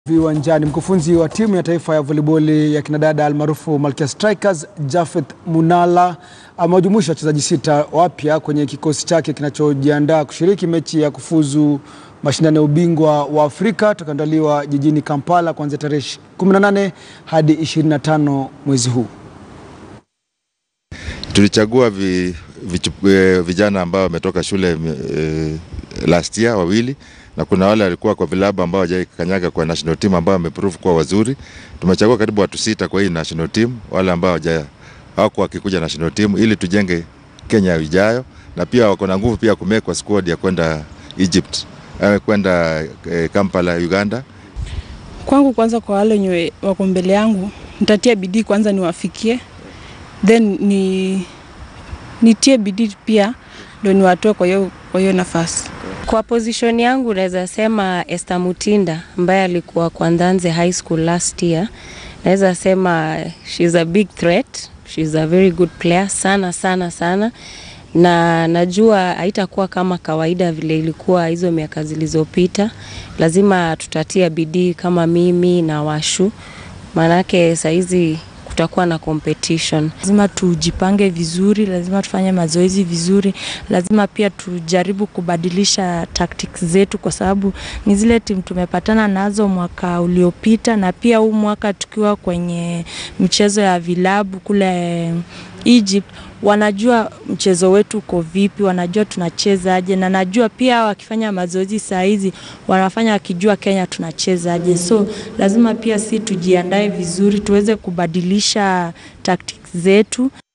Viwanjani, mkufunzi wa timu ya taifa ya voliboli ya kinadada almaarufu Malkia Strikers Japhet Munala amewajumuisha wachezaji sita wapya kwenye kikosi chake kinachojiandaa kushiriki mechi ya kufuzu mashindano ya ubingwa wa Afrika tutakaandaliwa jijini Kampala kuanzia tarehe 18 hadi 25 mwezi huu. Tulichagua vi, vi, eh, vijana ambao wametoka shule eh, last year wawili na kuna wale walikuwa kwa vilabu ambao hawajakanyaga kwa national team ambao wameprove kuwa wazuri. Tumechagua karibu watu sita kwa hii national team, wale ambao hawaja hawako wakikuja national team ili tujenge Kenya ijayo, na pia wako na nguvu pia kumekwa squad ya kwenda Egypt, eh, kwenda eh, Kampala Uganda. Kwangu kwanza, kwa wale wenye wako mbele yangu, nitatia bidii kwanza niwafikie, then ni nitie bidii pia ndo niwatoe kwa hiyo kwa hiyo nafasi. Kwa position yangu naweza sema Esther Mutinda ambaye alikuwa kwa Ndanze High School last year. Naweza sema she's a big threat. She's a very good player sana sana sana, na najua haitakuwa kama kawaida vile ilikuwa hizo miaka zilizopita. Lazima tutatia bidii kama mimi na Washu, maanake saizi kutakuwa na competition. Lazima tujipange vizuri, lazima tufanye mazoezi vizuri, lazima pia tujaribu kubadilisha tactics zetu, kwa sababu ni zile timu tumepatana nazo mwaka uliopita, na pia huu mwaka tukiwa kwenye michezo ya vilabu kule Egypt wanajua mchezo wetu uko vipi, wanajua tunachezaje, na najua pia wakifanya mazoezi saa hizi wanafanya wakijua Kenya tunachezaje. So lazima pia si tujiandae vizuri, tuweze kubadilisha tactics zetu.